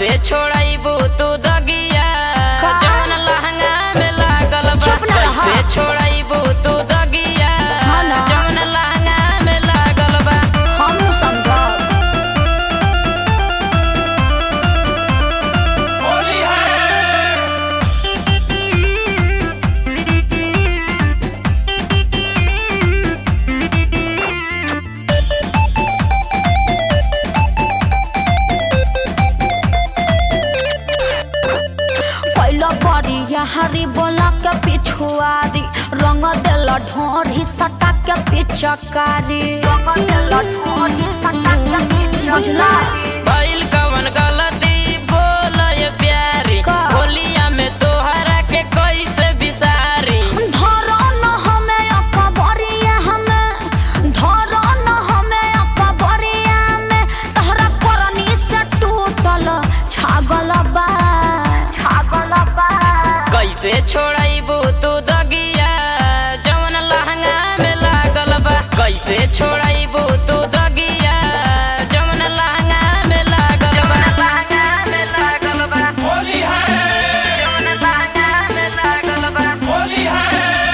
कैसे छोड़ाइबू तू दगिया का? जौन लहंगा में लागल बा चुप ना रहा। कैसे छोड़ाइबू तू दगिया हाँ ना। जौन लहंगा में लागल बा हम समझब पहिलो बड़ी हरी बोला के पिछुआरी रंग देल ढोरी सटा के पिचकारी रंग देल ढोरी सटा के पिचकारी बुझला भइल कवन गलती बोल ये प्यारी का? होलिया में तोहरा के कैसे बिसारी धरो न हमें अकबरिया हमें धरो न हमें अकबरिया में तहरा करनी से टूटल छागल बा छागल बा कैसे छोड़ाइबू तू दगिया जौन लहंगा में लागल बा कैसे छोड़ाइबू तू दगिया जौन लहंगा में लागल बा लहंगा में लागल बा होली है जौन लहंगा में लागल बा होली है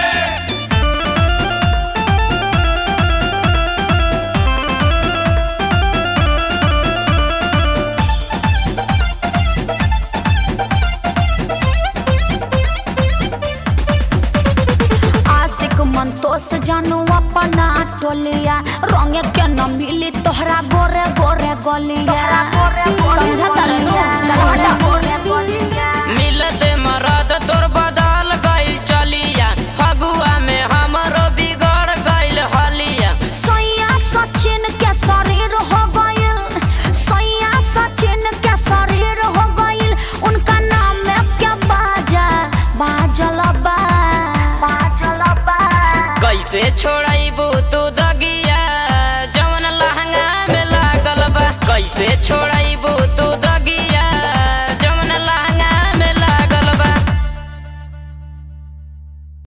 आशिक मन तो से जानू अपना टोलिया रंग के न मिली तोहरा गोरे गोरे गलिया समझा तरनु चल हटा मिलते मरद तोर बदल गइल चलिया फगुआ में हमरो बिगड़ गइल हलिया सैया सचिन के शरीर हो गइल सैया सचिन के शरीर हो गइल उनका नाम में क्या बाजा बाजल बा बाजल बा कैसे छोड़ाइबू तू दगिया जौन लहंगा में लागल बा कैसे छोड़